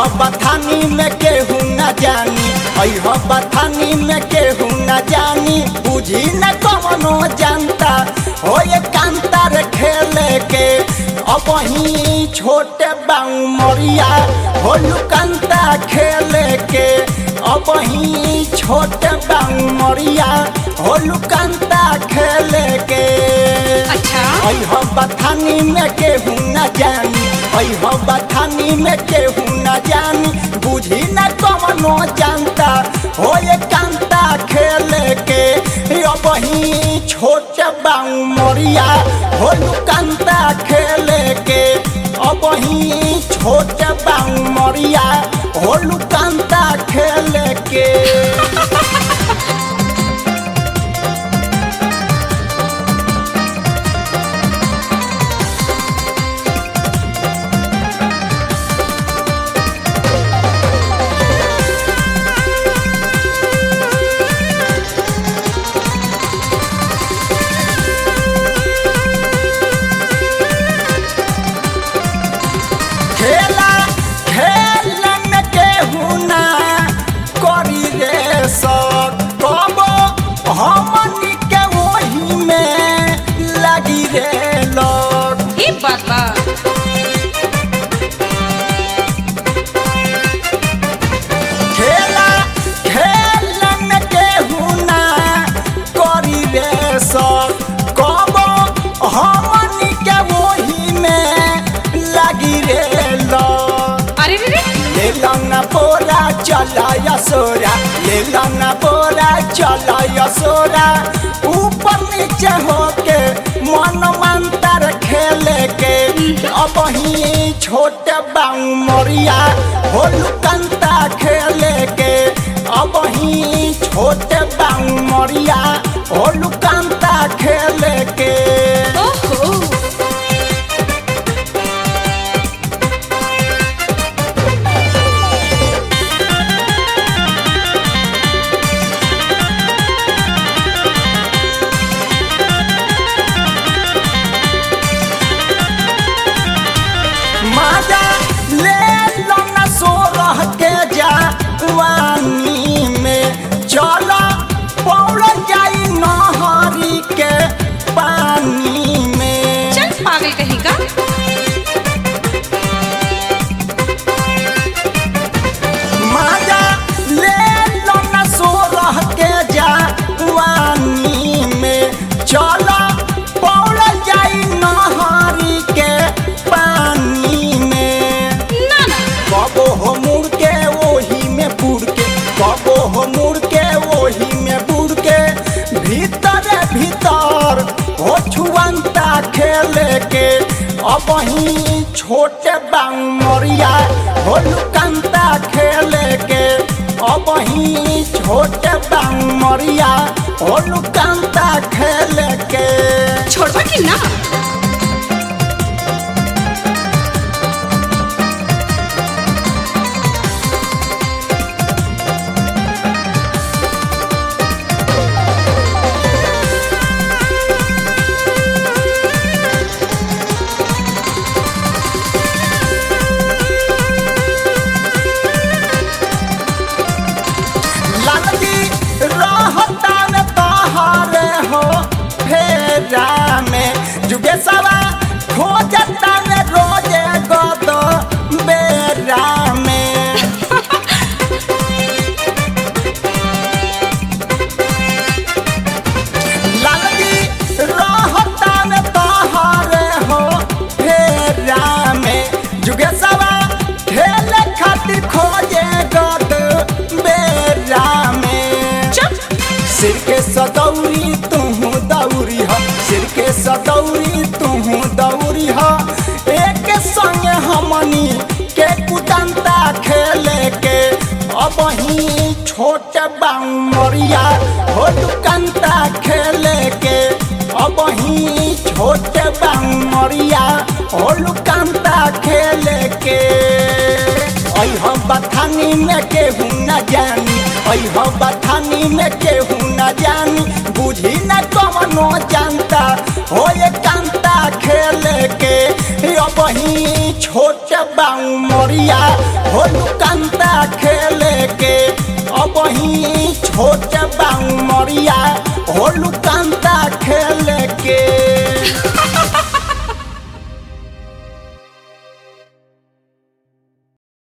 बथानी में केहू न जानी अह बथानी में केहू न जानी बुझी न कवनो जानता हो ये कांतार खेले के अब ही छोटे बाऊ मरिया हो लुकंता खेले के अब ही छोटे बाऊ मरिया हो लुकंता खेले के अच्छा अह बथानी में केहू न जानी अह बथानी में केहू न जानी बुझी न कवनो जानता हो ये कांता खेले के अब ही छोट बाऊ मरिया हो कांता खेले के अब ही छोट बाऊ मरिया हो कांता खेले के खेला खेलन केहू ना करी रे सब कबो हमनी के वही में लगी रे लोग ई बात बा खेला खेलन केहू ना करी रे सब कबो हमनी के वही में लगी रे लोग अरे रे रे ले लंगा पोरा चला यसोरा ले लंगा पोरा चला यसोरा ऊपर नीचे होके मन मंतर खेले के अब ही छोटे बाऊ मरिया हो लुकंता खेले के अब ही छोटे बाऊ मरिया हो लुकंता खेले के ओहो माजा ले लो न सो रह के जा वानी में चला पौड़ जाई नहरी के पानी में चल पागल कहीं का माजा ले लो न सो रह के जा वानी में चला पौड़ जाई नहरी के पानी में ना ना कबो हो मुड़ के वही में बुड़ के कबो हो मुड़ के वही में बुड़ के भीतर भीतर हो छुअंता खेले के अब ही छोटे बाऊ मरिया हो लुकंता खेले के अब ही छोटे बाऊ मरिया हो लुकंता खेले के छोड़बा कि ना लालजी रहता न तहारे हो फेरा में जुगे सवा खोजता न रोजे गद बेरा में लालजी रहता न तहारे हो फेरा में जुगे सवा खेले खातिर खोजे गद बेरा में चुप सिर के सदौरी तुहू दौरी ह सिर के सदौरी तुहू दौरी ह एक संग हमनी के कुदंता खेले के अब ही छोट बाऊ मरिया हो दुकंता खेले के अब ही छोट बाऊ मरिया हो लुकंता खेले के अह बथानी में केहू न जानी अह बथानी में केहू न जानी बुझी न कवनो जानता हो ये कांता खेले के अब ही छोट बाऊ मोरिया हो लुकंता खेले के अब ही छोट बाऊ मोरिया हो लुकंता